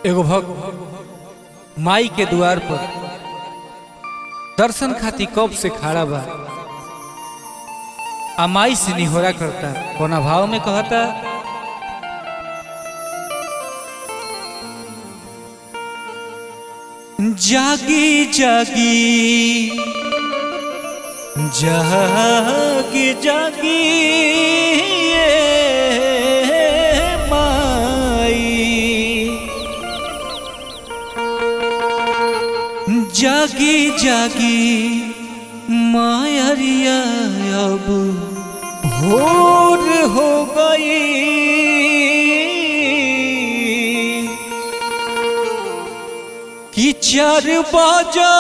एगो भक्त माई के द्वार पर दर्शन खाती कब से खड़ा बा आ माई से निहोरा करता कोना भाव में कहता जागी जागी जागी जागी ये माई जागी जागी मायरिया अब भोर हो गई कि चार बाजा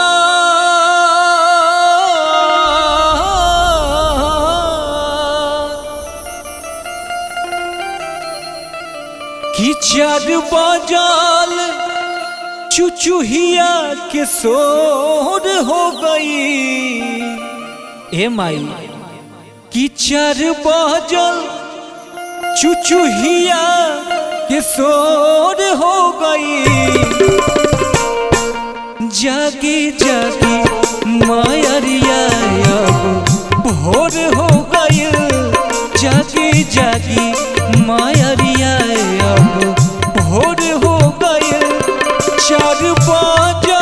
कि चार बाजाल चुचुहिया के सोर हो गई ए माई कि चार बाजल चुचुहिया के सोर हो गई जागी जागी मायरिया अब भोर हो गई जागी जागी मायरिया अब भोर हो गई चार बाजा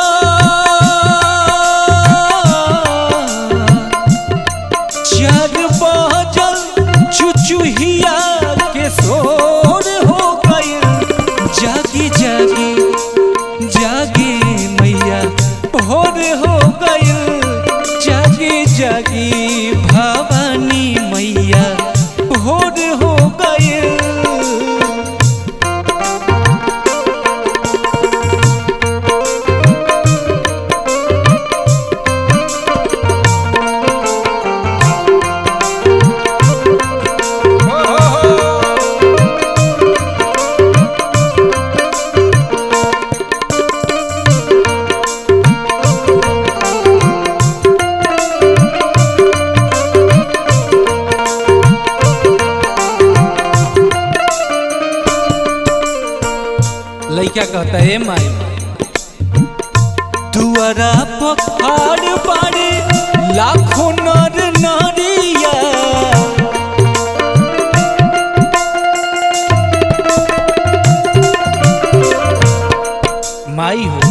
चार बाजल चुचुहिया के सोर हो गई जागी जागी जागी मैया भोर हो गई जागी जागी भवानी मैया भोर हो गई लइका कहता है माई दुआरा पखाड़ पाड़े लाखों नर नारिया माई हो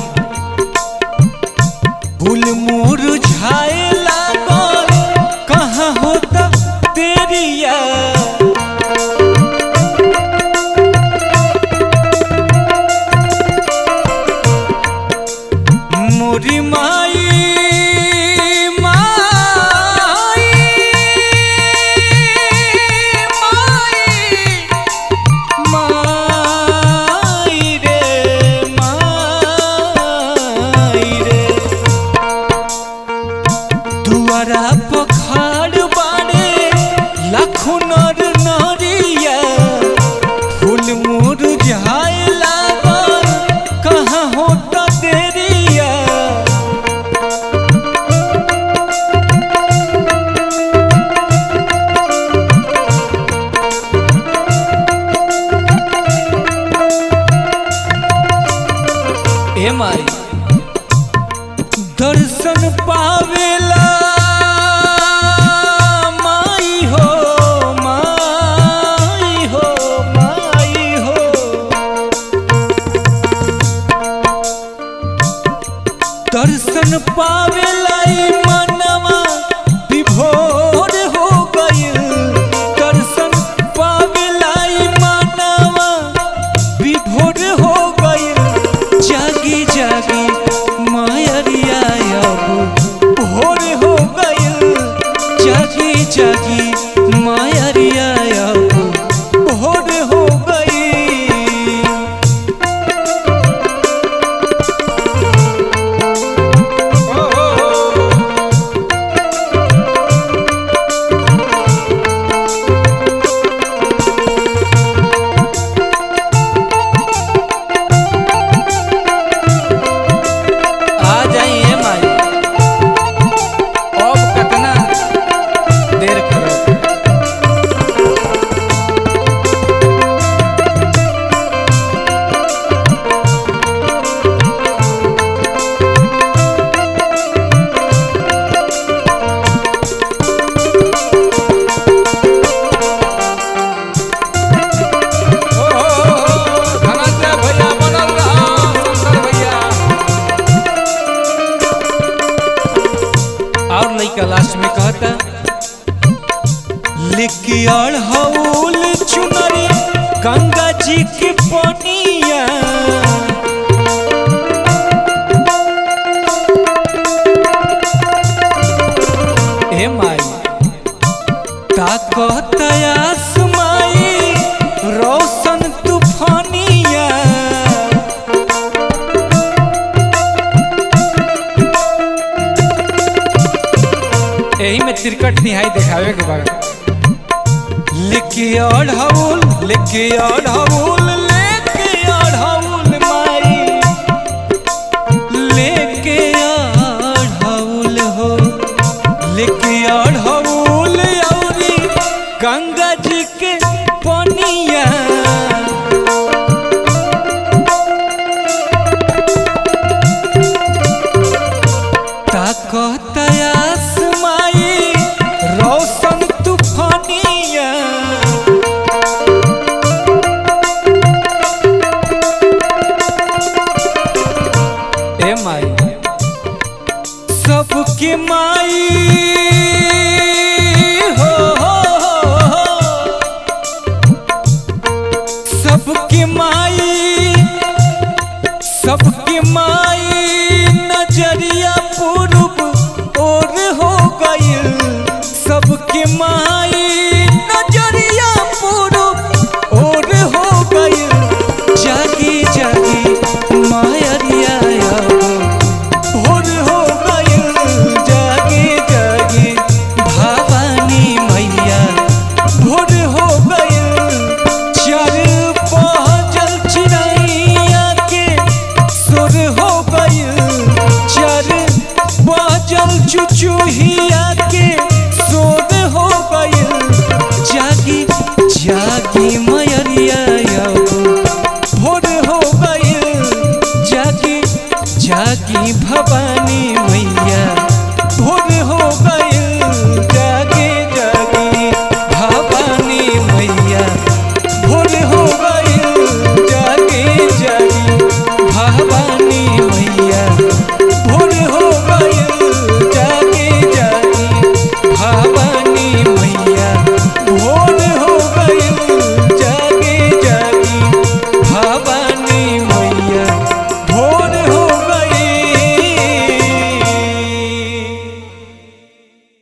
फूल मुरझाए लागल कहाँ होता तेरिया मोरी माई माई माई माई रे माई रे दुआरा पखाड़ बाड़े लाखों नर नारिया फूल मुरझाए लागल कहाँ होता देरिया ए माई दर्शन पावेला माई हो माई अढ़ौल चुनरी गंगा जी के पनिया ए माई ताकतयास माई रोशन तूफानिया एही में तिरकट निहाई देखावे के बा लेके अढ़ौल लेके अढ़ौल लेके अढ़ौल माई लेके अढ़ौल हो लेके अढ़ौल औरी गंगा जी के पनिया ताकतयास माई रोशन तूफानिया ए माई सबके माई हो, हो, हो, हो। सबके माई सबके माई नजरिया पूर्व और हो गइल सबके माई नजरिया पूर्व और हो गइल जागी जागी मायरिया भोर हो गइल जागी जागी भवानी मैया भोर हो गइल चार पहजल चिड़ैया के सुर हो गइल चार पहजल चुचुहिया के सुर हो गइल जागी जागी मयरिया भोर हो गइल जागी जागी भवानी मैया भोर हो गइल जागी जागी भवानी मैया भोर हो गइल जागी जागी भवानी